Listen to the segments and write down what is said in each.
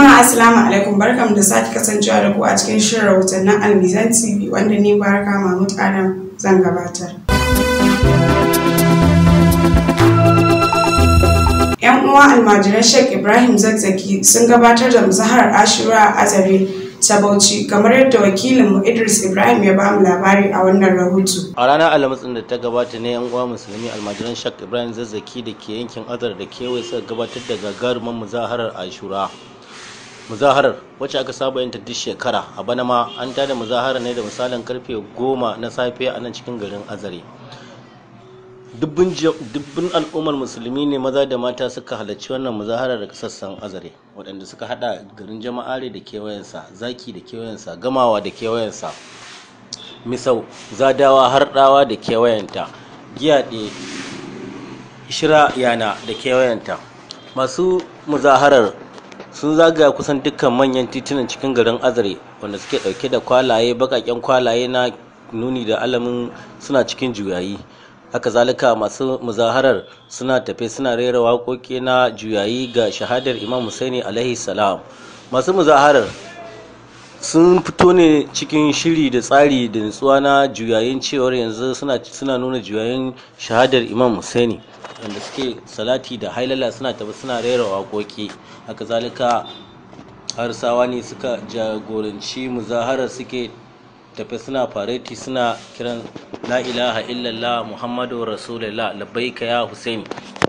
Jama'a Assalamu alaikum barkam da sake kasancewa da ku a cikin shirin rahotannin Almizan TV wanda ni Baraka Mahmud Adam zan gabatar. Yan uwa almajiran Sheikh Ibrahim Zakzaki sun gabatar da muzaharar Ashura a Azare ta Bauchi kamar yadda wakilinmu Idris Ibrahim ya bamu labari a wannan rahoto. a ranar alhamis da ta gabata ne yan uwa musulmi almajiran shak ibrahim zazzaki da ke yankin azar da kewaye suka gabatar da gagarumin muzaharar ashura muzaharar wacce aka saba yin ta duk shekara a bana ma an tada muzaharar ne da misalin karfe goma na safe a nan cikin garin azare dubbin al'ummar musulmi ne maza da mata suka halarci wannan muzaharar daga sassan azare waɗanda suka hada garin jama'are da kewayensa zaki da kewayensa gamawa da kewayensa misau zadawa harɗawa da kewayenta giyaɗe shira yana da kewayenta masu muzaharar sun zagaya kusan dukkan manyan titunan cikin garin azare wanda suke ɗauke da kwalaye baƙaƙen kwalaye na nuni da alamin suna cikin juyayi haka zalika masu muzaharar suna tafe suna rera waƙoƙi na juyayi ga shahadar imam husaini alaihi salam masu muzaharar sun fito ne cikin shiri da tsari da nutsuwa na juyayin cewar yanzu suna suna nuna juyayin shahadar imam husaini wanda suke salati da hailala suna tafi suna rera waƙoƙi haka zalika harsawa ne suka jagoranci muzaharar suke tafi suna fareti suna kiran la ilaha illallah muhammadu rasulullah labbaika ya husaini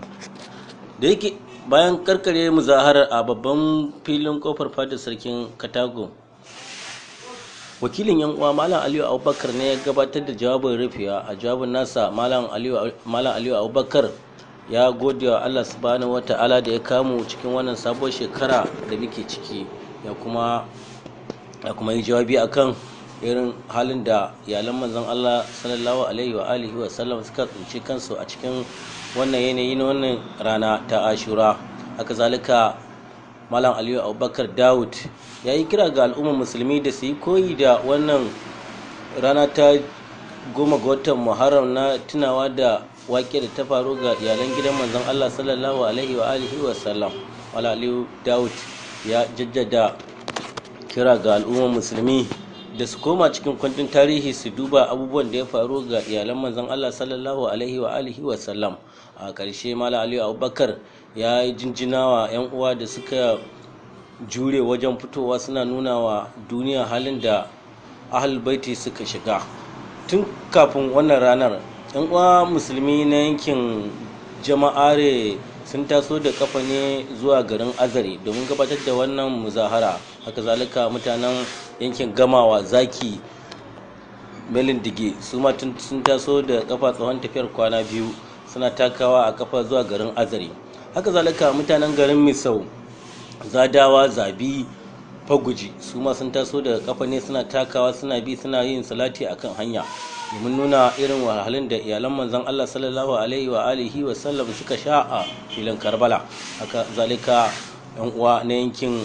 da yake bayan karkare muzaharar a babban filin kofar fadar sarkin katago wakilin yan uwa malam aliyu abubakar ne ya gabatar da jawabin rufewa a jawabin nasa malam aliyu abubakar ya gode wa allah subhanahu wa ta'ala da ya kamu cikin wannan sabuwar shekara da muke ciki ya kuma ya kuma yi jawabi akan irin halin da iyalan manzon allah sallallahu alaihi wa alihi wa sallam suka tsinci kansu a cikin wannan yanayi na wannan rana ta ashura haka zalika malam aliyu abubakar dawud ya yi kira ga al'ummar musulmi da su yi koyi da wannan rana ta goma ga watan muharram na tunawa da wake da ta faru ga iyalan gidan manzon allah sallallahu alaihi wa alihi wa sallam malam aliyu dawud ya jaddada kira ga al'ummar musulmi da su koma cikin kundin tarihi su duba abubuwan da ya faru ga iyalan manzon allah sallallahu alaihi wa alihi wa sallam a ƙarshe malam aliyu abubakar ya yi jinjinawa 'yan uwa da suka jure wajen fitowa suna nuna wa duniya halin da ahal baiti suka shiga tun kafin wannan ranar 'yan uwa musulmi na yankin jama'are sun taso da kafa ne zuwa garin azare domin gabatar da wannan muzahara haka zalika mutanen yankin gamawa zaki melin dige su ma sun taso da kafa tsawon tafiyar kwana biyu suna takawa a kafa zuwa garin azare haka zalika mutanen garin misau zadawa zabi faguji su ma sun taso daga kafa ne suna takawa suna bi suna yin salati akan hanya domin nuna irin wahalhalun da iyalan manzon Allah sallallahu alaihi wa alihi wa sallam suka sha a filin Karbala haka zalika yan uwa na yankin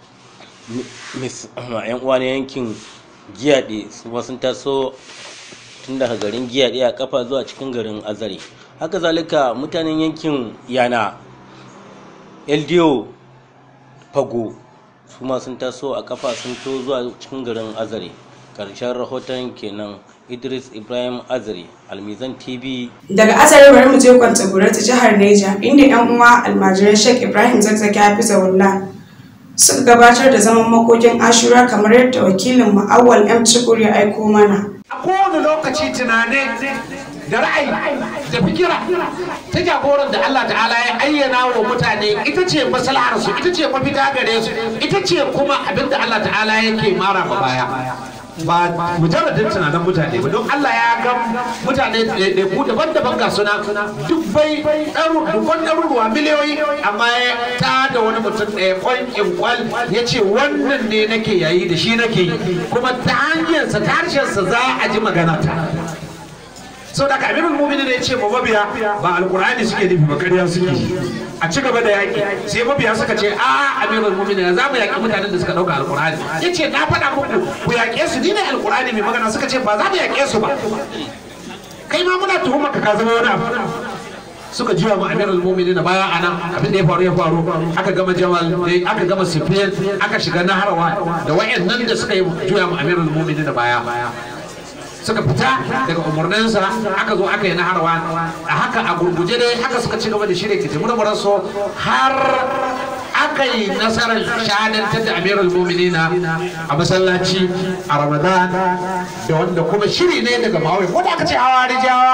yan uwa na yankin Giyade su ma sun taso tun daga garin Giyade a kafa zuwa cikin garin Azare haka zalika mutanen yankin Yana LDO fago su ma sun taso a kafa sun to zuwa cikin garin azare karshen rahoton kenan idris ibrahim azare almizan tv Daga Azare bari mu je kwanta ta jihar Neja inda yan uwa almajiran Sheikh Ibrahim Zakzaki Hafizahullah suka gabatar da zaman makokin Ashura kamar yadda wakilin mu Awwal M Chukur ya aiko mana. a kowane lokaci tunane da ra'ayi da fikira ta jagoran da Allah ta'ala ya ayyana wa mutane ita ce maslahar su ita ce mafita gare su ita ce kuma abin da Allah ta'ala yake mara ma baya ba mujarradin tunanin mutane ba don Allah ya ga mutane ɗaiɗaiku daban-daban ga suna dubbai dubban ɗaruruwa miliyoyi amma ya ta da wani mutum ɗaya kwankin kwal ya ce wannan ne nake yayi da shi nake yi kuma ta hanyarsa ta harshensa za a ji magana ta sau da kamirul mumini da ya ce ma mabiya ba alkur'ani suke nufi ba ƙarya suke a ci gaba da yaƙi sai mabiya suka ce a amirul mumini za mu yaƙi mutanen da suka ɗauka alkur'ani ya ce na faɗa muku ku yaƙe su ni ne alkur'ani mai magana suka ce ba za mu yaƙe su ba kai ma muna tuhumar ka ka zama wani abu suka jiwa mu amirul mu'minin baya anan abin da ya faru ya faru aka gama jamal aka gama sifiyan aka shiga naharawa da wayannan da suka yi juya mu amirul mu'minin baya suka fita daga umarninsa aka zo aka yi naharawa a haka a gurguje dai haka suka ci gaba da shirya kitimu da so har aka yi nasarar shahadantar da amirul mu'minina a masallaci a ramadan da wanda kuma shiri ne daga mawai ko da aka ce hawa rijawa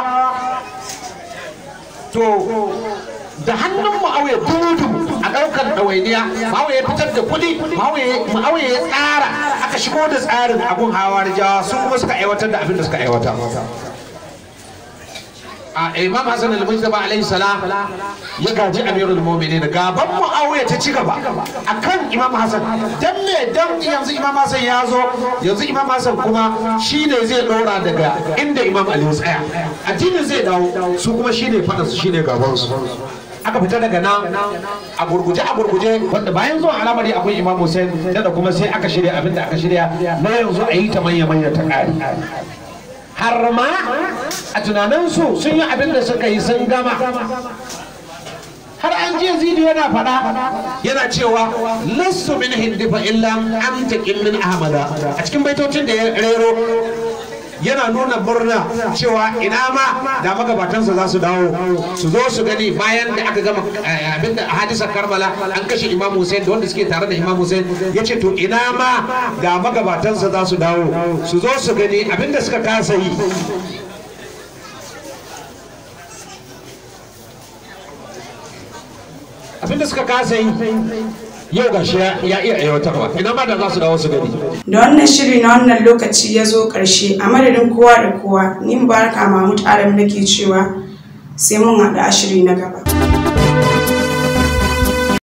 to da hannun ma'auya dudu a ɗaukar ɗawainiya ma'auya ya fitar da kuɗi ma'auya ya tsara aka shigo da tsarin abun hawa rijawa su kuma suka aiwatar da abin da suka aiwata a imam hassan al-mujtaba alayhi salam ya gaji amirul mu'minin gaban muawiya ta ci gaba akan imam hassan dan me dan yanzu imam hassan ya zo yanzu imam hassan kuma shine zai dora daga inda imam ali ya tsaya addinin zai dawo su kuma shine fada su shine gaban su aka fita daga nan a gurguje a gurguje wanda bayan zuwa alamari akwai imam hussein da kuma sai aka shirya abinda aka shirya na yanzu a yi ta manya manya ta kare har ma a tunaninsu sun yi abin da suka yi sun gama har an je zidi yana faɗa yana cewa lassu min hindifa illa an taƙin min ahmada a cikin baitocin da ya rero yana nuna murna cewa ina ma da magabatansa za su dawo su zo su gani bayan da aka gama abin da hadisar karbala an kashe imam hussein da wanda suke tare da imam hussein ya ce to ina ma da magabatansa za su dawo su zo su gani abin da suka kasa yi abin da suka kasa yi yau ga shi ya iya aiwatarwa ina ma da za su dawo su gani da wannan shiri na wannan lokaci ya zo ƙarshe a madadin kowa da kowa ni mubaraka mahmud adam nake cewa sai mun haɗu a shiri na gaba